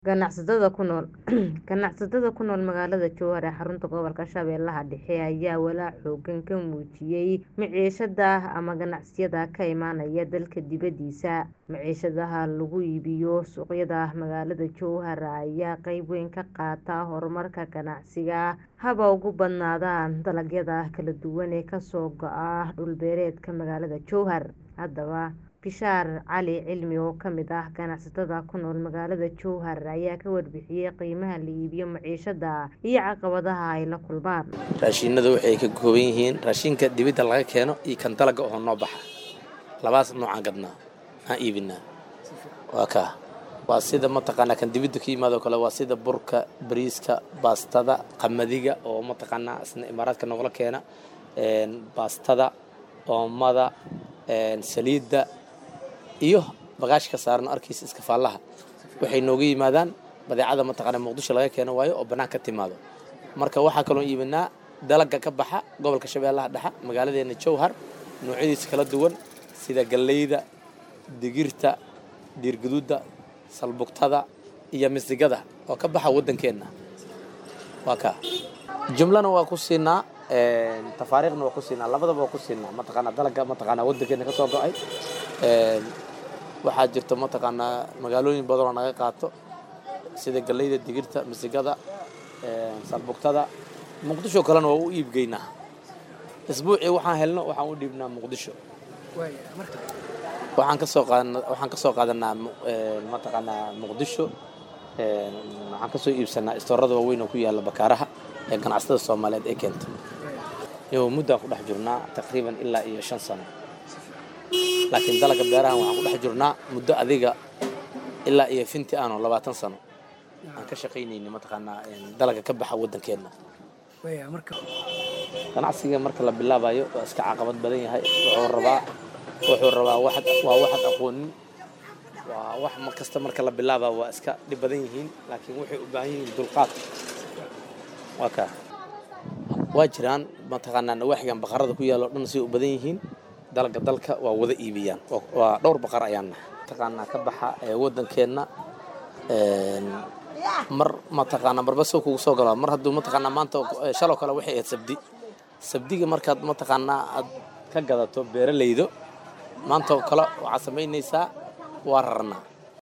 Ganacsatada ku nool ganacsatada ku nool magaalada Jowhar ee xarunta gobolka Shabeellaha Dhexe ayaa walaac xooggan ka muujiyay maciishada ama ganacsiyada ka imaanaya dalka dibadiisa. Maciishadaha lagu iibiyo suuqyada magaalada Jowhar ayaa qayb weyn ka qaata horumarka ganacsiga, haba ugu badnaadaan dalagyada kala duwan ee ka soo go'a dhul beereedka magaalada Jowhar. Haddaba, Bishaar Cali Cilmi oo ka mid ah ganacsatada ku nool magaalada Jowhar ayaa ka warbixiyay qiimaha la iibiyo maciishada iyo caqabadaha ay la kulmaan. raashinadu waxay ka kooban yihiin raashinka dibadda laga keeno iyo kan dalagga oo noo baxa labaas noocaan gadnaa aan iibinaa waa kaa waa sida mataqaanaa kan dibadda ka yimaado kale waa sida burka bariiska baastada qamadiga oo mataqaanaa isna imaaraadka nogala keena een, baastada oomada een, saliidda iyo bagaashka saaran arkiisa iskafaallaha waxay nooga yimaadaan badeecada mataqaanaa muqdisho laga keeno waayo oo bannaan ka timaado marka waxaa kaloo iibinaa dalagga ka baxa gobolka shabeellaha dhexe magaaladeena jowhar noocyadiisa kala duwan sida galleyda digirta dhiirgaduudda salbugtada iyo misigada oo ka baxa waddankeenna waa kaa jumlana waa ku siinaa een, tafaariikhna waa ku siinaa labadaba waa ku siinaa mataqaanaa dalagga mataqaanaa waddankeena ka soo go'ay een, waxaa jirta mataqaanaa magaalooyin badan oo naga qaato sida galleyda digirta misigada een, salbugtada muqdisho kalena waa u iibgeynaa isbuucii waxaan helno waxaan u dhiibnaa muqdisho waxaan ka soo qaadanaa waxaan ka soo qaadanaa mu- een, mataqaanaa muqdisho een, waxaan ka soo iibsanaa istoorada waaweyn oo ku yaala bakaaraha ee ganacsatada soomaaliyeed ay keento iyo muddaan ku dhex jirnaa taqriiban ilaa iyo shan sano laakiin dalagga beerahan waxaan ku dhex jirnaa muddo adiga ilaa iyo finti aano labaatan sano aan ka shaqaynayni mataqaanaa een, dalagga ka baxa waddankeenna ganacsiga marka la bilaabayo waa iska caqabad badan yahay wuxuu rabaa wuxuu rabaa waxad waa waxad aqoonin waa wax mar kasta marka la bilaabaa waa iska dhib badan yihiin laakiin waxay u baahan yihiin dulqaad waa kaa waa jiraan mataqaanaa nawaaxigan baqarada ku yaalo dhan say u badan yihiin dalga dalka waa wada iibiyaan Waa- waa dhowr baqar ayaan nahay mataqaanaa ka baxa ee waddankeenna een, mar mataqaanaa marba soo kugu soo galaa mar hadduu mataqaanaa maanta eh, shaloo kale waxay ahayd sabdi sabdiga markaad mataqaanaa aad ka gadato beeralaydo maanta oo kale waxaad samaynaysaa waa rarnaa